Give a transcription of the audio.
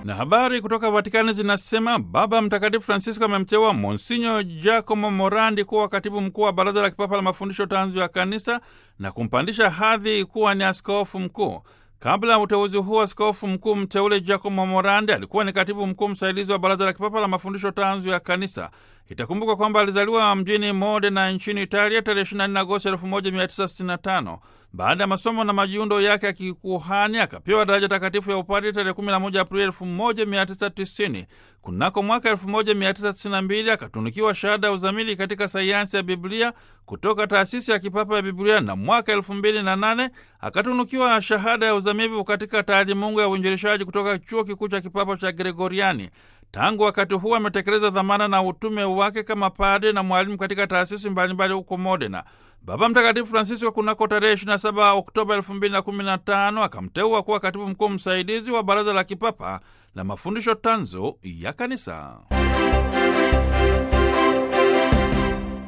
Na habari kutoka Vatikani zinasema Baba Mtakatifu Francisco amemteua Monsinyo Giacomo Morandi kuwa katibu mkuu wa Baraza la Kipapa la Mafundisho Tanzu ya Kanisa na kumpandisha hadhi kuwa ni askofu mkuu. Kabla ya uteuzi huo, askofu mkuu mteule Giacomo Morandi alikuwa ni katibu mkuu msaidizi wa Baraza la Kipapa la Mafundisho Tanzu ya Kanisa. Itakumbuka kwamba alizaliwa mjini Modena nchini Italia tarehe 24 Agosti 1965. Baada ya masomo na majiundo yake ya kikuhani akapewa daraja takatifu ya upadre tarehe 11 Aprili 1990. Kunako mwaka 1992 akatunukiwa shahada ya uzamili katika sayansi ya Biblia kutoka taasisi ya kipapa ya Biblia, na mwaka 2008 akatunukiwa shahada ya uzamivu katika taalimungu ya uinjilishaji kutoka chuo kikuu cha kipapa cha Gregoriani. Tangu wakati huo ametekeleza dhamana na utume wake kama padre na mwalimu katika taasisi mbalimbali huko Modena. Baba Mtakatifu Francisco kunako tarehe 27 Oktoba 2015 akamteua kuwa katibu mkuu msaidizi wa Baraza la Kipapa la Mafundisho Tanzu ya Kanisa.